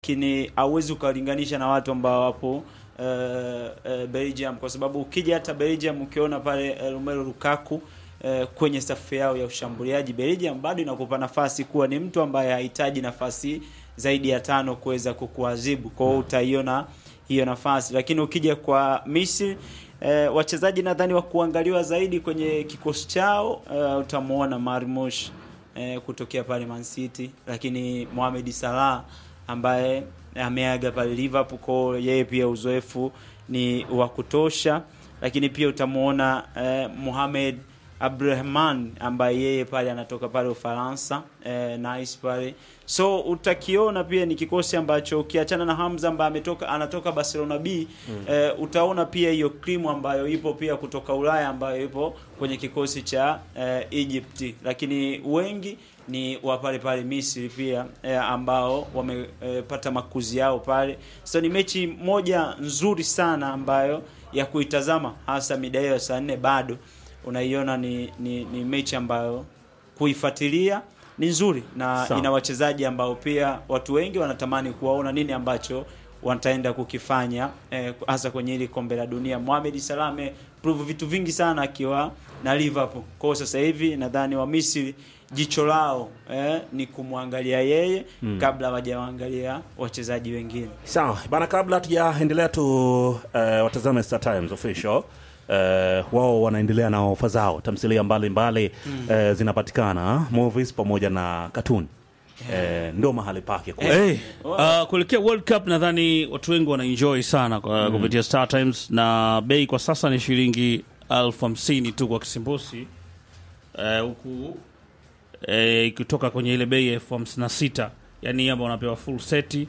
lakini hauwezi ukalinganisha na watu ambao wapo uh, uh, Belgium kwa sababu ukija hata Belgium ukiona pale uh, Romelu Lukaku uh, kwenye safu yao ya ushambuliaji Belgium bado inakupa nafasi kuwa ni mtu ambaye hahitaji nafasi zaidi ya tano kuweza kukuadhibu. Kwa hiyo utaiona hiyo nafasi, lakini ukija kwa Misri eh, wachezaji nadhani wa kuangaliwa zaidi kwenye kikosi chao eh, utamuona Marmush eh, kutokea pale Man City, lakini Mohamed Salah ambaye ameaga pale Liverpool, kwa hiyo yeye pia uzoefu ni wa kutosha, lakini pia utamuona eh, Mohamed Abdurrahman ambaye yeye pale anatoka pale Ufaransa eh, nice pale, so utakiona pia ni kikosi ambacho ukiachana na Hamza ambaye ametoka anatoka Barcelona B mm. eh, utaona pia hiyo cream ambayo ipo pia kutoka Ulaya ambayo ipo kwenye kikosi cha eh, Egypt, lakini wengi ni wa pale pale Misri pia eh, ambao wamepata eh, makuzi yao pale. So ni mechi moja nzuri sana ambayo ya kuitazama hasa mida hiyo ya saa nne bado unaiona ni, ni, ni mechi ambayo kuifuatilia ni nzuri na Sawa. ina wachezaji ambao pia watu wengi wanatamani kuwaona nini ambacho wataenda kukifanya eh, hasa kwenye hili kombe la dunia. Mohamed Salah ameprove vitu vingi sana akiwa na Liverpool. Kwa hiyo sasa hivi nadhani wa Misri jicho lao eh, ni kumwangalia yeye kabla hawajawaangalia wachezaji wengine. Sawa bana, kabla hatujaendelea tu uh, watazame Star Times official uh, wao wanaendelea na ofa zao, tamthilia mbalimbali uh, zinapatikana movies pamoja na katuni uh, ndio mahali pake kwa Hey, uh, kuelekea World Cup nadhani watu wengi wanaenjoy sana kwa kupitia Star Times na bei kwa sasa ni shilingi elfu hamsini tu kwa kisimbusi Eh, huku eh, ikitoka kwenye ile bei ya elfu hamsini na sita yani ambao unapewa full seti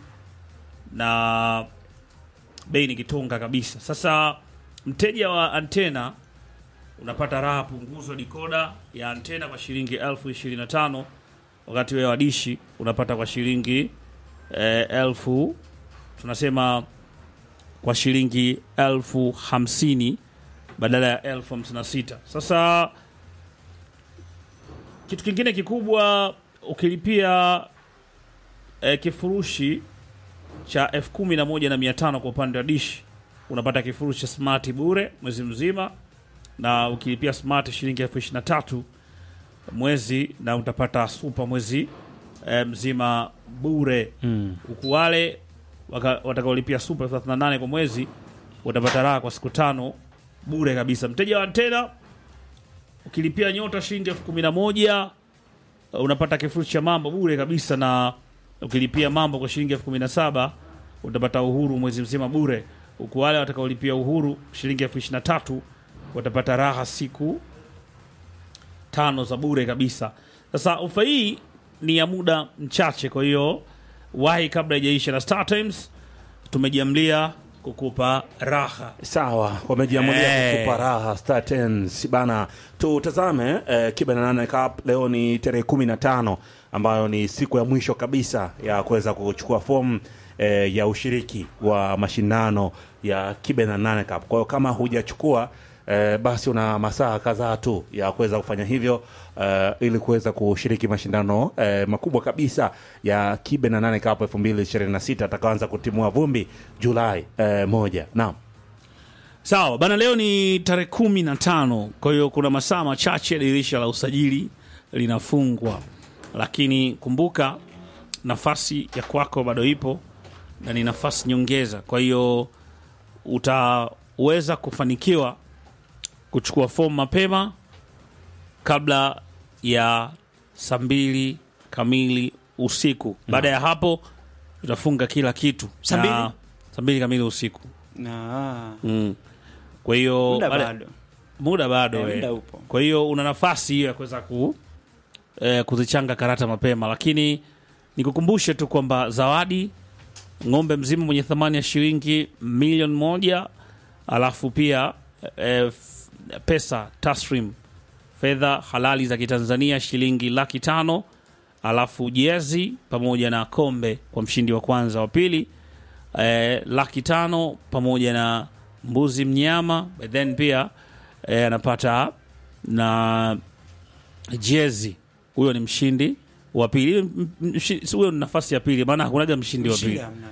na bei ni kitonga kabisa. Sasa mteja wa antena unapata raha punguzo dikoda ya antena kwa shilingi elfu ishirini na tano wakati wewe wadishi unapata kwa shilingi eh, elfu tunasema kwa shilingi elfu hamsini badala ya elfu hamsini na sita sasa kitu kingine kikubwa ukilipia eh, kifurushi cha elfu kumi na moja na mia tano kwa upande wa dishi unapata kifurushi cha smart bure mwezi mzima na ukilipia smart shilingi elfu ishirini na tatu mwezi na utapata super mwezi eh, mzima bure huku wale waka- watakaolipia super elfu thelathini na nane kwa mwezi utapata raha kwa siku tano bure kabisa mteja wa antena ukilipia nyota shilingi elfu kumi na moja uh, unapata kifurushi cha mambo bure kabisa na ukilipia mambo kwa shilingi elfu kumi na saba utapata uhuru mwezi mzima bure huku wale watakaolipia uhuru shilingi elfu ishirini na tatu watapata raha siku tano za bure kabisa sasa ofa hii ni ya muda mchache kwa hiyo wahi kabla ijaisha na Star Times tumejiamlia kukupa raha Sawa, wamejiamulia Eh. kutupa raha Star Times bana. Tutazame eh, Kibe na nane Cup leo ni tarehe kumi na tano ambayo ni siku ya mwisho kabisa ya kuweza kuchukua fomu eh, ya ushiriki wa mashindano ya Kibe na nane Cup. Kwa hiyo kama hujachukua eh, basi una masaa kadhaa tu ya kuweza kufanya hivyo eh, ili kuweza kushiriki mashindano eh, makubwa kabisa ya Kibe na nane Cup 2026 atakaanza kutimua vumbi Julai eh, moja. Naam. Sawa bana, leo ni tarehe kumi na tano, kwa hiyo kuna masaa machache dirisha la usajili linafungwa, lakini kumbuka nafasi ya kwako bado ipo na ni nafasi nyongeza. Kwa hiyo utaweza kufanikiwa kuchukua fomu mapema kabla ya saa mbili kamili usiku. Baada ya hapo tutafunga kila kitu Saa Na- mbili? saa mbili kamili usiku. Na Mm. Kwa hiyo muda baada- bado. muda bado Eh, eh. muda upo. Kwa hiyo una nafasi hiyo ya kuweza ku, eh, kuzichanga karata mapema, lakini nikukumbushe tu kwamba zawadi ng'ombe mzima mwenye thamani ya shilingi milioni moja alafu pia eh, f- pesa tasrim fedha halali za Kitanzania shilingi laki tano alafu jezi pamoja na kombe kwa mshindi wa kwanza, wa pili eh, laki tano pamoja na mbuzi mnyama, but then pia eh, anapata na jezi. Huyo ni mshindi wa pili. M- m- mshi- Huyo ni nafasi ya pili, maana hakunaga mshindi wa Mshindi pili. hamna.